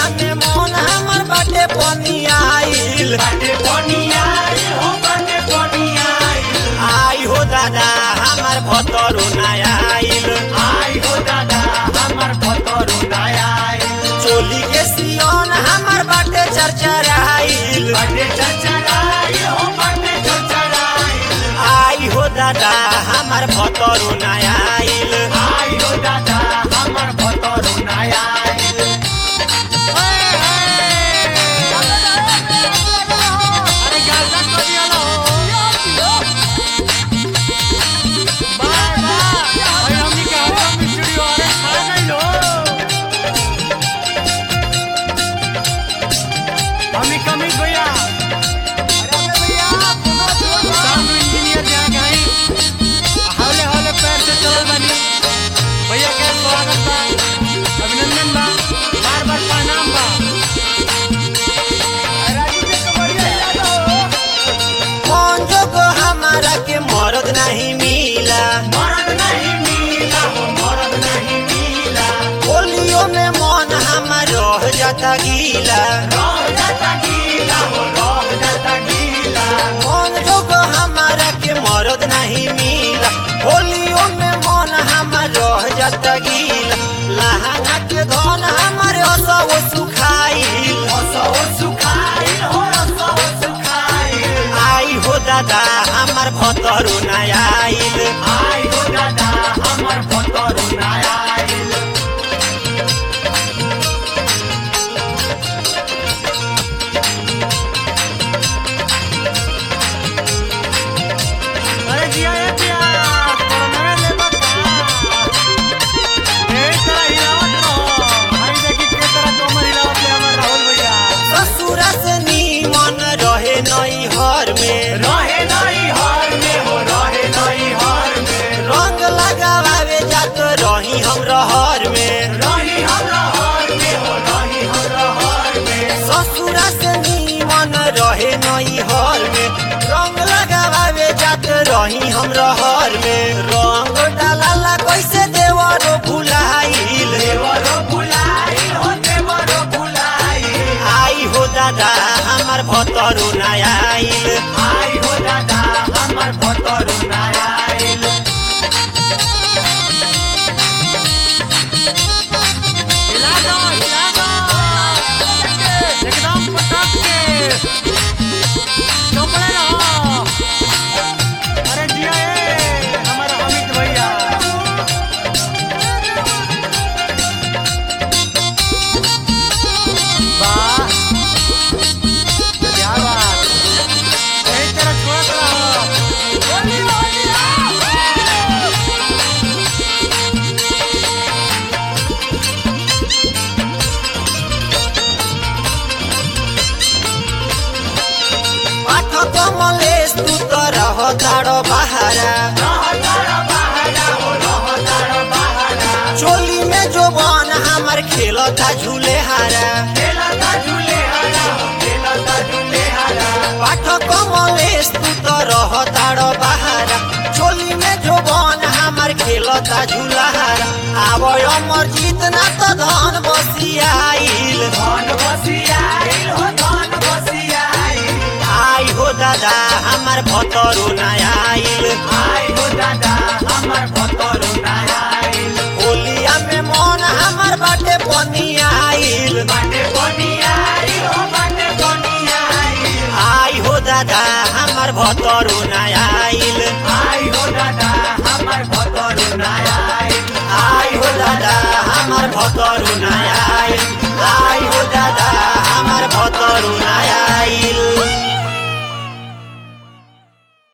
होलिया में मन हमर बाटे पनियाइल बाटे बनिया हो बाटे बनिया आई हो दादा हमर भतरो नयाइल आई हो दादा हमर भतरू नया चोली के सियोन हमर बाटे चरचराइल बाटे चचराई हो बाटे चचराई आई हो दादा हमर भतरो नयाइल आई हो दादा हमर भतरू नया अरे गाजा करियालो बाय बाय अरे हमनी के हम स्टूडियो अरे खा गइलो हमनी कमी भैया अरे भैया साउंड इंजीनियर जा गए हौले हौले पैर से चलल बानी भैया के स्वागत बा अभिनंदन बा बार बार प्रणाम बा कौन जोगो हमारा के मरद नहीं मिला मरद नहीं मिला हो मरद नहीं मिला होलियो में मन हमर रह जाता गीला रह जाता गीला हो रह जाता गीला कौन जोगो हमारा के मरद नहीं मिला होलियो में मन हमर रह जाता गीला लहंगा के धन हमर असो सुखाइल रसो सुखाइल हो रसो सुखाइल आई हो दादा हमर भतरो नयाइल आई हो दादा हमर भतरू नया अरे जिया ए पिया कोरोना ले बता ए तरह हिलावत रहो हई देखी के तरह कमर हिलावत ले हमर राहुल भैया ससुरा से नीमन रहे नई हर में रहे नहीं हार में हो रहे नहीं हार में रंग लगावे जात रही हम रहर में रही हमरा हार में हो रही हमरा हार में ससुरा से नीमन रहे नई हर में रंग लगावे जात रही हम रहर में रंग डाला कैसे देवरो भुलाइल देवरो बुलाई हो देवरो बुलाई आई हो दादा हमर भतरो नयाइल आई हो दादा हमर भतरू नया हिला दो हिला दो एकदम पटक के चौपड़े रहो अरे जिया ए हमारा अमित भैया वाह क्या बात यही तरह छोड़त रहो पाठक मलेश तू तो रह तारो बहारा रहतार बहारा हो रहतार बहारा चोली में जो बन हमर खेलता झूले हारा खेलता झूले हरा हो खेलता झूले हरा पाठक मलेश तू तो रह तारो बहारा चोली में जो बन हमर खेलता झूला हारा आब अमर जीतना तो धन बसियाइल धन बसियाइल हो धन बसियाइल आई हो दादा हमर भतरो नयाइल आई हो दादा हमर भतरू नयाइल होलिया में मन हमर बाटे पनियाइल बाटे बनियाई हो बाटे बनियाई आई हो दादा हमर भतरो नयाइल